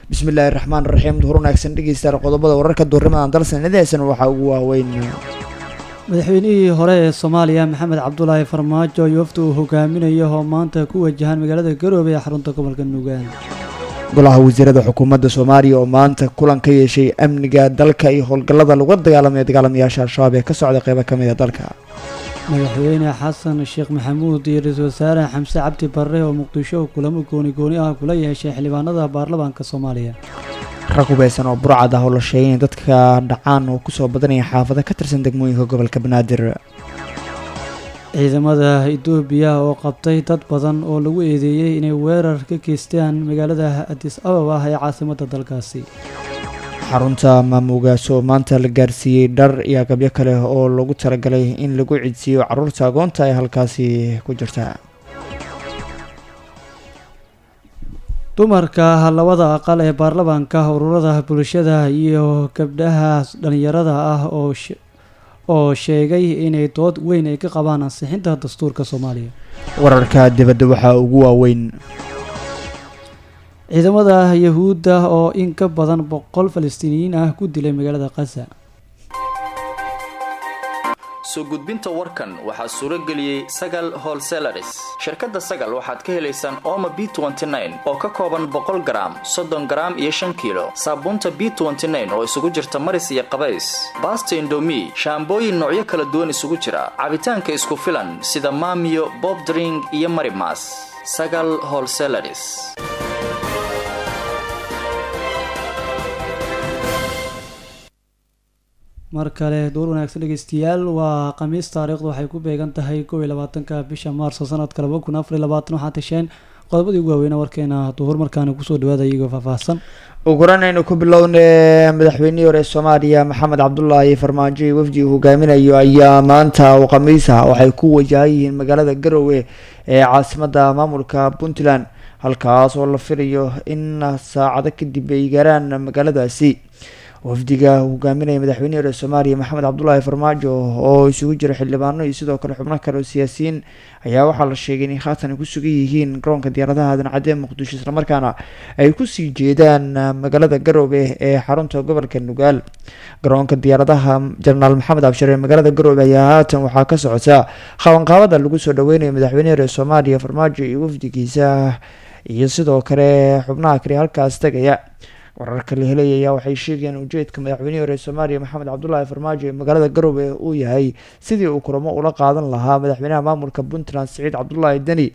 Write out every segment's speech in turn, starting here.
bismillaahi raxmaan raxiim duhur wanaagsan dhegeystayaal qodobada wararka duhurimadan dalsanidaysan waxaa ugu waaweyn madaxweynihii hore ee soomaaliya maxamed cabdulaahi farmaajo iyo wafdi uu hogaaminayo oo maanta ku wajahan magaalada garoobe ee xarunta gobolka nugaal golaha wasiirada xukuumadda soomaaliya oo maanta kulan ka yeeshay amniga dalka iyo howlgallada lagu dagaalamaya dagaalamayaasha al-shabaab ee ka socda qeybo ka mid a dalka madaxweyne xasan sheekh maxamuud iyo ra-iisul wasaare xamse cabdi barre oo muqdisho kulamo gooni gooni ah kula yeeshay xildhibaanada baarlamaanka soomaaliya rag hubeysan oo burcad ah oo la sheegay in dadka dhacaan oo kusoo badanaya xaafado ka tirsan degmooyinka gobolka banaadir ciidamada etoobiya oo qabtay dad badan oo lagu eedeeyey inay weerar ka geystaan magaalada adis ababa ee caasimadda dalkaasi xarunta maamoogaas oo maanta la gaarsiiyey dhar iyo agabyo kale oo lagu talagalay in lagu cidsiiyo caruurta agoonta ee halkaasi ku jirta dumarka labada aqal ee baarlamaanka ururada bulshada iyo gabdhaha dhalinyarada ah oo oo sheegay inay dood weyn ay ka qabaan ansixinta dastuurka soomaaliya wararka dibadda waxaa ugu waaweyn ciidamada yahuudda oo in ka badan boqol falastiiniyiin ah ku dilay magaalada khaza soo gudbinta warkan waxaa suuro geliyey sagal holselaris shirkadda sagal waxaad ka helaysaan ooma b oo ka kooban boqol garaam soddon garaam iyo shan kiilo saabuunta b oo isugu jirta maris iyo qabays baasta indomi shaambooyin noocyo kala duwan isugu jira cabitaanka isku filan sida maamiyo bob dring iyo marimas sagal holselaris mar kale duur wanaagsan dhegeystayaal waa khamiis taariikhdu waxay ku beegan tahay kow iyo labaatanka bisha maarso sanadka laba kun afar iyo labaatan waxaa tasheen qodobadii ugu waaweyna warkeena duhur markaana kusoo dhawaada iyagoo faahfaahsan ugu horan aynu ku bilowna madaxweynihii hore soomaaliya maxamed cabdulaahi farmaajo iyo wafdi uu hogaaminayo ayaa maanta oo khamiisa waxay ku wajahan yihiin magaalada garowe ee caasimada maamulka puntland halkaas oo la filayo in saacado kadib ay gaaraan magaaladaasi wafdiga hogaaminaya madaxweynihii hore soomaaliya maxamed cabdulaahi farmaajo oo isugu jira xildhibaano iyo sidoo kale xubno kale oo siyaasiyiin ayaa waxaa la sheegay inay haatan ay ku sugan yihiin garoonka diyaaradaha aadan cadee muqdisho islamarkaana ay kusii jeedaan magaalada garoobe ee xarunta gobolka nugaal garoonka diyaaradaha jenaraal maxamed abshir ee magaalada garoobe ayaa haatan waxaa ka socota qabanqaabada lagu soo dhaweynayo madaxweynihii hore soomaaliya farmaajo iyo wafdigiisa iyo sidoo kale xubnaha kale halkaas tegaya wararka la helay ayaa waxay sheegayaan ujeedka madaxweynihii hore soomaaliya maxamed cabdulaahi farmaajo ee magaalada garoobe uu yahay sidii uu kulamo ula qaadan lahaa madaxweynaha maamulka puntland siciid cabdulaahi deni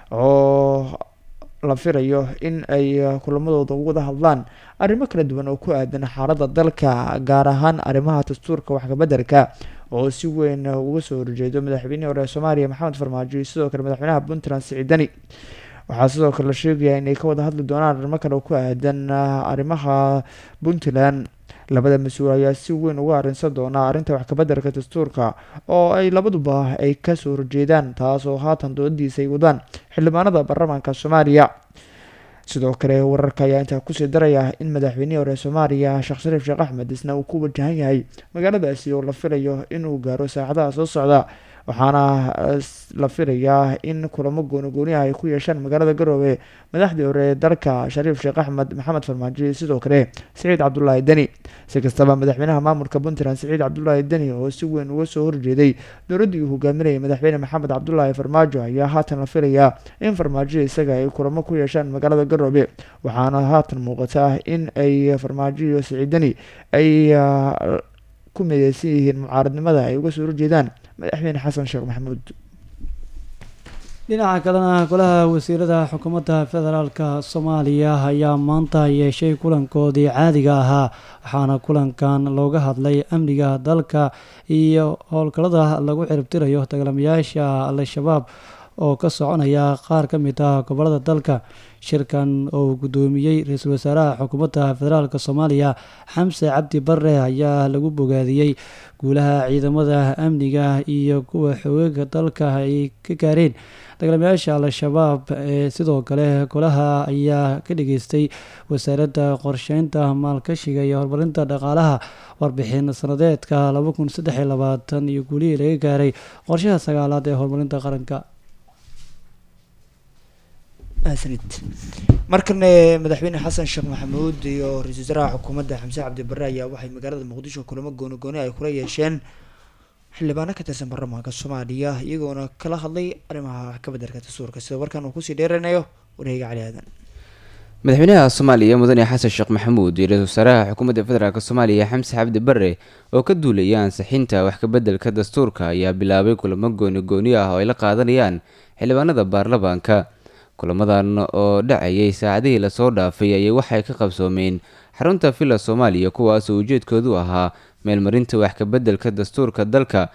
oo la filayo in ay kulamadooda wada hadlaan arrimo kala duwan oo ku aadan xaaladda dalka gaar ahaan arrimaha dastuurka waxkabedelka oo si weyn uga soo horjeedo madaxweynihii hore soomaaliya maxamed farmaajo iyo sidoo kale madaxweynaha puntland siciid deni waxaa sidoo kale la sheegayaa inay ka wada hadli doonaan arrimo kale oo ku aadan arrimaha puntland labada mas-uul ayaa si weyn uga arrinsan doonaa arrinta waxkabedelka dastuurka oo ay labaduba ay kasoo horjeedaan taas oo haatan doodadiisa ay wadaan xildhibaanada baarlamaanka soomaaliya sidoo kale wararka ayaa intaa kusii daraya in madaxweynihii hore soomaaliya sheekh shariif sheekh axmed isna uu ku wajahan yahay magaaladaasi oo la filayo inuu gaaro saacadaha soo socda waxaana la filayaa in kulamo goonigooniah ay ku yeeshaan magaalada garoobe madaxdii hore ee dalka shariif sheekh axmed maxamed farmaajo iyo sidoo kale siciid cabdulaahi deni si kastaba madaxweynaha maamulka puntland siciid cabdulaahi deni oo si weyn uga soo horjeeday dowladdii uu hogaaminayay madaxweyne maxamed cabdulaahi farmaajo ayaa haatan la filayaa in farmaajo isaga ay kulamo ku yeeshaan magaalada garoobe waxaana haatan muuqata in ay farmaajo iyo siciid deni ay ku mideysan yihiin mucaaradnimada ay uga soo horjeedaan madaxweyne xasan sheekh maxamuud dhinaca kalena golaha wasiirada xukuumadda federaalka soomaaliya ayaa maanta yeeshay kulankoodii caadiga ahaa waxaana kulankan looga hadlay amniga dalka iyo howlgallada lagu ciribtirayo dagaalamayaasha al-shabaab oo ka soconaya qaar ka mid ah gobolada dalka shirkan oo guddoomiyey ra-iisul wasaaraha xukuumadda federaalk soomaaliya xamse cabdi bare ayaa lagu bogaadiyey guulaha ciidamada amniga iyo kuwa xoogaga dalka ay ka gaareen dagaalamayaasha al-shabaab ee sidoo kale golaha ayaa ka dhageystay wasaaradda qorsheynta maalkashiga iyo horumarinta dhaqaalaha warbixin sanadeedka laba kun saddex iyo labaatan iyo guulihii laga gaaray qorshaha sagaalaad ee horumarinta qaranka mahadsanid markane madaxweyne xasan sheekh maxamuud iyo ra-iisul wasaaraha xukuumadda xamse cabdi barre ayaa waxay magaalada muqdisho kulamo gooni gooni ay kula yeesheen xildhibaano ka tirsan baarlamaanka soomaaliya iyagoona kala hadlay arrimaha wax ka bedelka dastuurka sida warkan uu kusii dheeranayo wareega cali aadan madaxweynaha soomaaliya mudane xasan sheekh maxamuud iyo ra-isul wasaaraha xukuumadda federaalk soomaaliya xamse cabdi bare oo ka duulaya ansixinta wax kabeddelka dastuurka ayaa bilaabay kulamo gooni gooni ah oo ay la qaadanayaan xildhibaanada baarlamaanka kulamadan oo dhacayay saacadihii lasoo dhaafay ayay waxay ka qabsoomeen xarunta villa soomaaliya kuwaas oo ujeedkoodu ahaa meelmarinta wax kabeddelka dastuurka dalka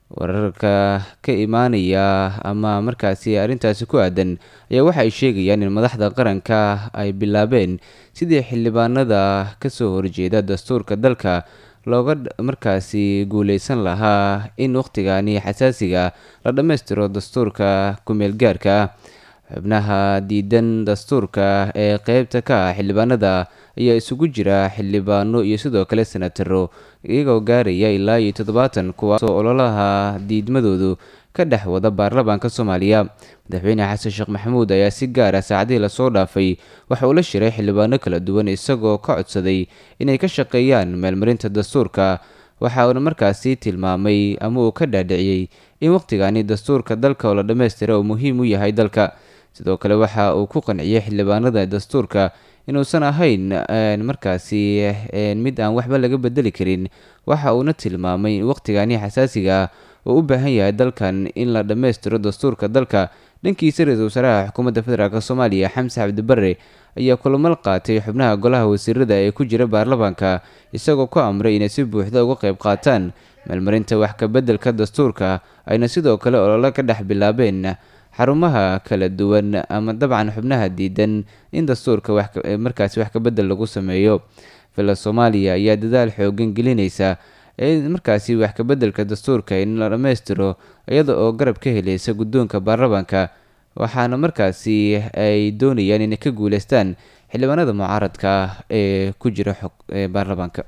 wararka ka imaanaya ama markaasi arrintaasi ku aadan ayaa waxa ay sheegayaan in madaxda qaranka ay bilaabeen sidii xildhibaanada kasoo horjeeda dastuurka dalka looga markaasi guuleysan lahaa in wakhtigani xasaasiga la dhammaystiro dastuurka ku-meelgaarka ah xubnaha diidan dastuurka ee qeybta ka ah xildhibaanada ayaa isugu jira xildhibaano iyo sidoo kale senataro iyagoo gaaraya ilaa iyo toddobaatan kuwaasoo ololaha diidmadoodu ka dhex wada baarlamaanka soomaaliya madaxweyne xasan sheekh maxamuud ayaa si gaara saacadihii lasoo dhaafay waxa uu la shiray xildhibaano kala duwan isagoo ka codsaday inay ka shaqeeyaan meelmarinta dastuurka waxa uuna markaasi tilmaamay ama uu ka dhaadhiciyey in wakhtigani dastuurka dalka oo la dhammaystira uu muhiim u yahay dalka sidoo kale waxa uu ku qanciyey xildhibaanada dastuurka inuusan ahayn markaasi mid aan waxba laga bedeli karin waxa uuna tilmaamay in wakhtigani xasaasiga uu u baahan yahay dalkan in la dhammaystiro dastuurka dalka dhankiisa ra-iisul wasaaraha xukuumadda federaalk soomaaliya xamse cabdi bare ayaa kulamal qaatay xubnaha golaha wasiirada ee ku jira baarlamaanka isagoo ku amray inay si buuxda uga qayb qaataan meelmarinta wax kabeddelka dastuurka ayna sidoo kale olole ka dhex bilaabeen xarumaha kala duwan ama dabcan xubnaha diidan in dastuurka markaasi wax kabedel lagu sameeyo villa soomaaliya ayaa dadaal xoogan gelinaysa markaasi wax kabeddelka dastuurka in la dhammaystiro iyada oo garab ka helaysa guddoonka baarlamaanka waxaana markaasi ay doonayaan inay ka guuleystaan xildhibaanada mucaaradka ah ee ku jira xog baarlamaanka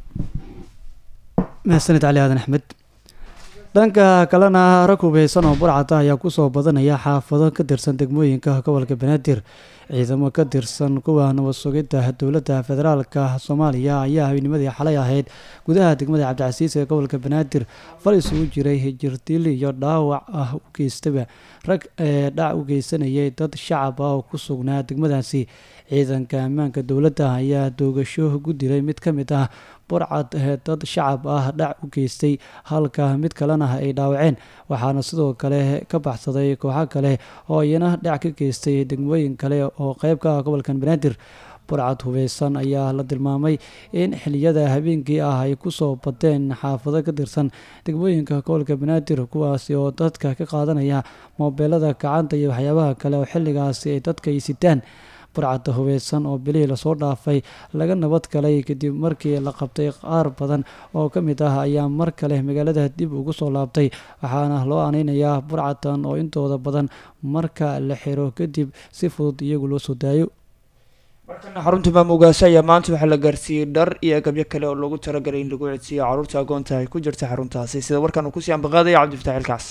mahadsanid cali aadan axmed dhanka kalena rag hubeysan oo burcada ayaa kusoo badanaya xaafado ka tirsan degmooyinka gobolka banaadir ciidamo ka tirsan kuwa nabad sugidda dowladda federaalka soomaaliya ayaa habinimadii xalay ahayd gudaha degmada cabdicasiis ee gobolka banaadir fal isugu jiray jirdiil iyo dhaawac ah u geystaba rag ee dhac u geysanayay dad shacab ah oo ku sugnaa degmadaasi ciidanka ammaanka dowladda ayaa doogasho ku dilay mid ka mid ah burcad ee dad shacab ah dhac u geystay halka mid kalena ay dhaawaceen waxaana sidoo kale ka baxsaday kooxo kale oo iyana dhac ka geystay degmooyin kale oo qeyb ka ah gobolkan banaadir burcad hubeysan ayaa la tilmaamay in xiliyada habeenkii ah ay kusoo badeen xaafado ka tirsan degmooyinka gobolka banaadir kuwaasi oo dadka ka qaadanaya moobeelada gacanta iyo waxyaabaha kale oo xilligaasi ay dadka ay sitaan burcadda hubeysan oo bilihii lasoo dhaafay laga nabad galay kadib markii la qabtay qaar badan oo ka mid ah ayaa mar kale magaalada dib ugu soo laabtay waxaana loo aneynayaa burcadan oo intooda badan marka la xiro kadib si fudud iyagu loo soo daayo markana xarunta maamugaaso ayaa maanta waxaa la gaarsiiyey dhar iyo agabyo kale oo loogu talagalay in lagu codsiiyo caruurta agoonta ay ku jirta xaruntaasi sida warkan uu kusii ambaqaadaya cabdifatax ilkaas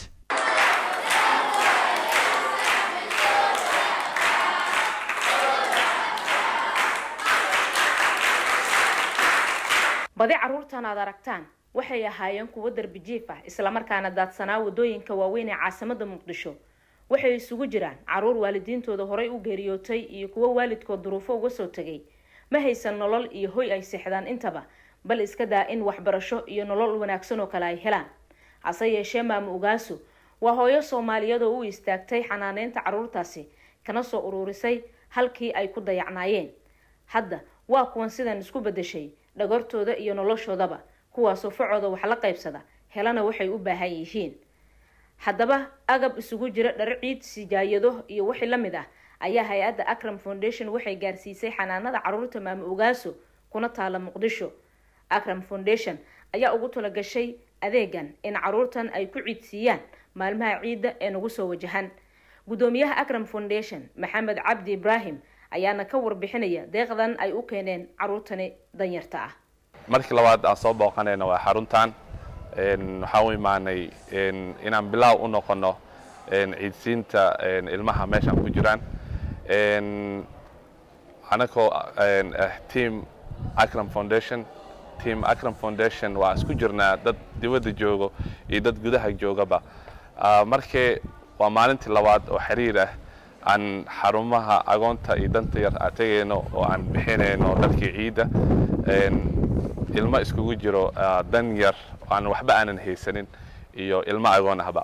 badi carruurtan aad aragtaan waxay ahaayeen kuwo darbi jiif ah islamarkaana daadsanaa wadooyinka waaweyn ee caasimada muqdisho waxay isugu jiraan caruur waalidiintooda horay u geeriyootay iyo kuwo waalidkood duruufo uga soo tegay ma haysan nolol iyo hoy ay seexdaan intaba bal iska daa in waxbarasho iyo nolol wanaagsan oo kale ay helaan hase yeeshee maamo ugaasu waa hooyo soomaaliyeed oo u istaagtay xanaaneynta caruurtaasi kana soo ururisay halkii ay ku dayacnaayeen hadda waa kuwan sidan isku bedeshay dhagortooda iyo noloshoodaba kuwaasoo facooda wax la qaybsada helana waxay u baahan yihiin haddaba agab isugu jira dhar ciid sijaayado iyo wixii la mid ah ayaa hay-adda acram foundation waxay gaarsiisay xanaanada caruurta maamo ogaaso kuna taala muqdisho acram foundation ayaa ugu talagashay adeegan in caruurtan ay ku ciidsiiyaan maalmaha ciidda ee nagu soo wajahan guddoomiyaha acram foundation maxamed cabdi ibraahim ayaana ka warbixinaya deeqdan ay u keeneen caruurtani danyarta ah markii labaad aan soo booqanayna waa xaruntan waxaan u imaanay inaan bilaaw u noqono ciidsiinta ilmaha meeshaan ku jiraan anakoo ah team acram foundation team acram foundation waa isku jirnaa dad dibadda joogo iyo dad gudaha joogaba markee waa maalintii labaad oo xiriir ah aan xarumaha agoonta iyo danta yar aan tegayno oo aan bixinayno dharkii ciidda ilmo iskugu jiro dan yar aan waxba aanan haysanin iyo ilmo agoon ahba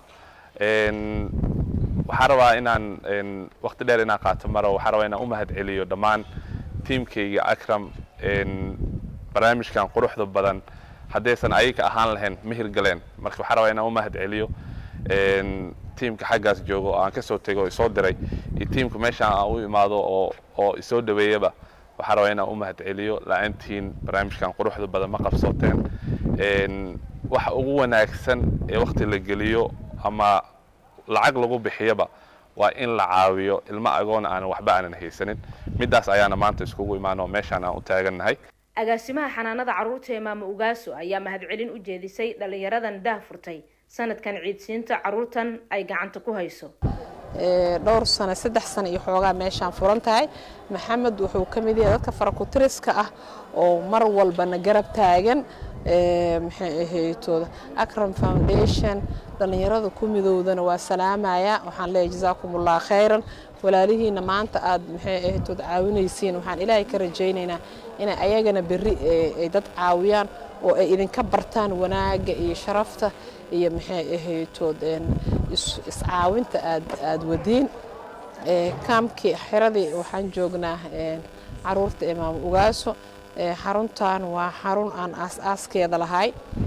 waxaa rabaa inaan waqti dheer inaan qaato maro waxaa rabaa inaan u mahad celiyo dhammaan tiimkayga akram barnaamijkan quruxda badan haddaysan ayaga ahaan lahayn ma hirgaleen marka waxaa rabaa inaan u mahad celiyo tiimka xaggaas joogo oo aan ka soo tego oo isoo diray iyo tiimka meeshaan aan u imaado oo oo isoo dhaweeyaba waxaa rabaa inaan u mahad celiyo la-aantiin barnaamijkan quruxda badan ma qabsooteen waxa ugu wanaagsan ee waqti la geliyo ama lacag lagu bixiyaba waa in la caawiyo ilmo agoon aanan waxba aanan haysanin middaas ayaana maanta iskugu imaano meeshaan aan u taagannahay agaasimaha xanaanada carruurta ee maamo ugaaso ayaa mahadcelin u jeedisay dhallinyaradan daah furtay sanadkan ciidsiinta carruurtan ay gacanta ku hayso dhowr sano saddex sano iyo xoogaa meeshaan furan tahay maxamed wuxuu ka mid yahay dadka farakutiriska ah oo mar walbana garab taagan maxay ahaytooda acram foundation dhallinyarada ku midowdana waa salaamaya waxaan leeyahay jasaakumullah khayran walaalihiina maanta aad maxay ahaytood caawinaysiin waxaan ilaahay ka rajaynaynaa inay ayagana berri ay dad caawiyaan oo ay idinka bartaan wanaagga iyo sharafta iyo maxay ahaytood iscaawinta aad aad wadiin kaamkii xiradii waxaan joognaa caruurta imaam ugaaso xaruntan waa xarun aan aas-aaskeeda lahay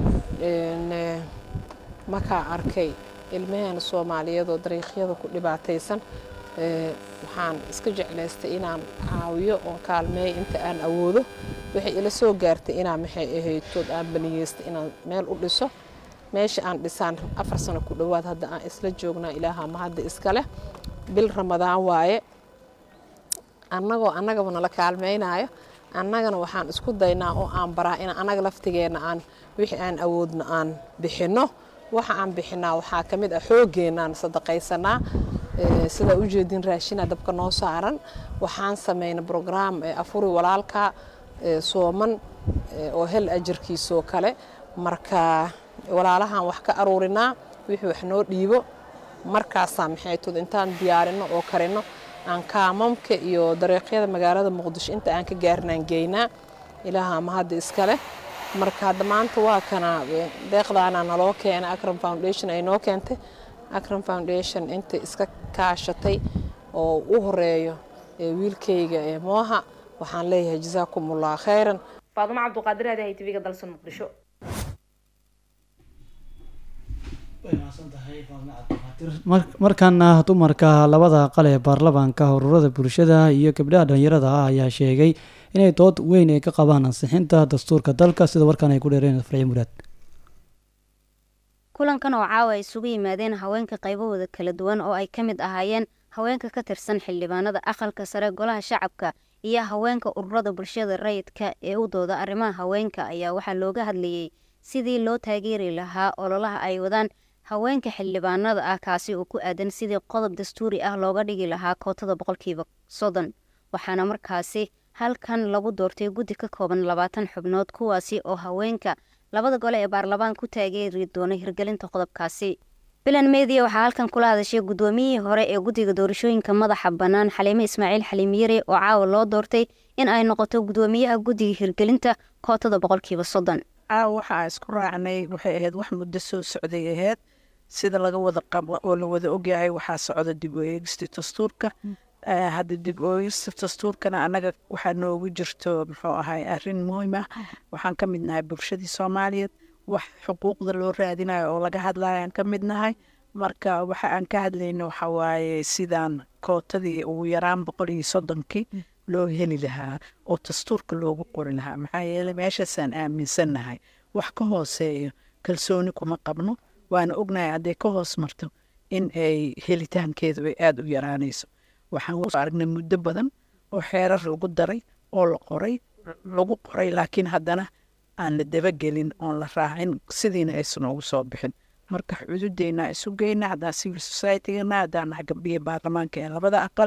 markaa arkay ilmaheena soomaaliyeedoo dariiqyada ku dhibaataysan waxaan iska jeclaystay inaan caawiyo oo kaalmeeyo inta aan awoodo waxay ila soo gaartay inaan maxay ahaytood aan baniyeystay inaan meel u dhiso meesha aan dhisaan afar sano ku dhowaad hadda aan isla joognaa ilaaha ma hadda iskale bil ramadaan waaye annagoo annagaba nala kaalmaynaayo annagana waxaan isku daynaa oo aan baraa in annaga laftigeenna aan wixii aan awoodno aan bixinno waxa aan bixinaa waxaa ka mid ah xooggeenaan sadaqaysanaa sidaa u jeedin raashina dabka noo saaran waxaan samayna brograam afuri walaalka sooman oo hel ajarkiisoo kale marka walaalahan wax ka aruurinaa wixii wax noo dhiibo markaasaa maxaytood intaan diyaarinno oo karinno aan kaamamka iyo dariiqyada magaalada muqdisho inta aan ka gaarinaan geynaa ilaaha ma hadda iskale marka hadda maanta waa kana deeqdaana naloo keena acram foundation ay noo keentay acram foundation inta iska kaashatay oo u horeeyo wiilkayga ee mooha waxaan leeyahay jasaakumullah khayran faadumo cabduqaadir aadahay tv-ga dalsan muqdisho markaana dumarka labada qal ee baarlamaanka ururada bulshada iyo gabdhaha dhalinyarada ah ayaa sheegay inay dood weyn ay ka qabaan ansixinta dastuurka dalka sida warkaan ay ku dheereen farci muraad kulankan oo caawa ay isugu yimaadeen haweenka qaybahooda kala duwan oo ay ka mid ahaayeen haweenka ka tirsan xildhibaanada aqalka sare golaha shacabka iyo haweenka ururada bulshada rayidka ee u dooda arrimaha haweenka ayaa waxaa looga hadlayey sidii loo taageeri lahaa ololaha ay wadaan haweenka xildhibaanada ah kaasi oo ku aadan sidii qodob dastuuri ah looga dhigi lahaa kootada boqolkiiba soddon waxaana markaasi halkan lagu doortay guddi ka kooban labaatan xubnood kuwaasi oo haweenka labada gole ee baarlamaan ku taageeri doona hirgelinta qodobkaasi bilan media waxaa halkan kula hadashay guddoomiyihii hore ee guddiga doorashooyinka madaxa bannaan xaliime ismaaciil xaliim yare oo caawa loo doortay in ay noqoto guddoomiyaha guddiga hirgelinta kootada boqolkiiba soddon caawa waxaa isku raacnay waxay ahayd wax muddo soo socday ahayd sida laga wada qabo oo la wada ogyahay waxaa socda dib u eegista dastuurka hadda dib u eegista dastuurkana annaga waxaa noogu jirto muxuu ahay arrin muhiim ah waxaan ka mid nahay bulshadii soomaaliyeed wax xuquuqda loo raadinayo oo laga hadlayo aan ka mid nahay marka waxa aan ka hadlayno waxa waaye sidaan kootadii ugu yaraan boqol iyo soddonkii loo heli lahaa oo dastuurka loogu qori lahaa maxaa yeeley meeshaasaan aaminsannahay wax ka hooseeyo kalsooni kuma qabno waana ognahay hadday ka hoos marto in ay helitaankeedu ay aada u yaraanayso waxaan soo aragnay muddo badan oo xeerar lagu daray oo la qoray lagu qoray laakiin haddana aan la dabagelin oon la raacin sidiina aysan ugu soo bixin marka xuduudeena isu geyna haddaan civil societygana haddaan nahay gabdhihii baarlamaanka ee labada aqal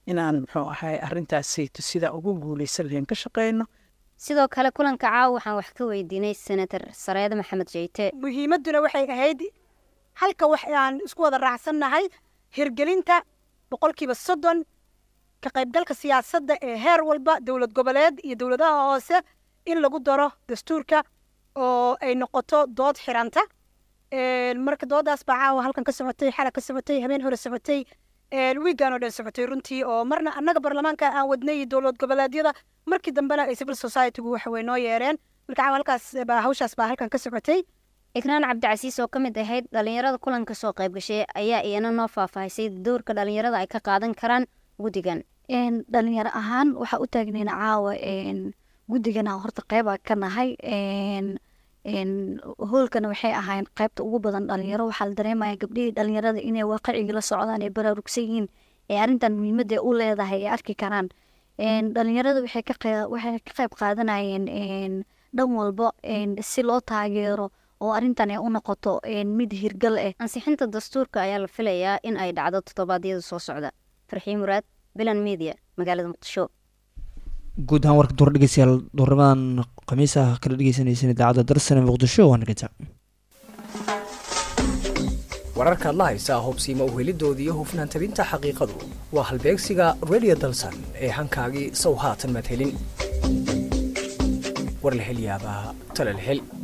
inaan muxuu ahay arrintaasayto sidaa ugu guuleysan lahayn ka shaqeyno sidoo kale kulanka caawa waxaan wax ka weydiinay senator sareede maxamed jeyte muhiimadduna waxay ahayd halka wax aan isku wada raacsannahay hirgelinta boqolkiiba soddon ka qaybgalka siyaasadda ee heer walba dowlad goboleed iyo dowladaha hoose in lagu daro dastuurka oo ay noqoto dood xiranta marka doodaas baa caawa halkan ka socotay xala ka socotay habeen hore socotay wiigan oo dhan socotay runtii oo marna annaga baarlamaanka aan wadnay iyo dowlad goboleedyada markii dambena ay civil society-gu waxa way noo yeereen marka caawa halkaas baa hawshaas baa halkan ka socotay ikraan cabdicasiis oo ka mid ahayd dhalinyarada kulanka soo qayb gashay ayaa iyana noo faahfaahisay doorka dhalinyarada ay ka qaadan karaan guddigan dhalinyaro ahaan waxaa u taagnayna caawa guddigana horta qeyba ka nahay hoolkana waxay ahayn qeybta ugu badan dhalinyaro waxaa la dareemaya gabdhihii dhalinyarada inay waaqiciga la socdaan ay baraarugsan yihiin ee arrintan muhiimadda u leedahay ay arki karaan dhalinyarada waxay ka qeyb qaadanayeen dhan walba si loo taageero oo arrintan ay u noqoto mid hirgal ah ansixinta dastuurka ayaa la filayaa in ay dhacdo toddobaadyada soo socda farxii muraad bilan media magaalada muqdisho guud ahaan warka duur dhegeystayaal duurnimadan khamiisaha kala dhegeysaneyseen idaacadda darsane muqdisho waa nagata wararkaad la haysaa hubsiima uhelidoodii iyo hufnaan tabinta xaqiiqadu waa halbeegsiga radio dalsan ee hankaagii sow haatan maad helin war la hel yaabaa tale la hel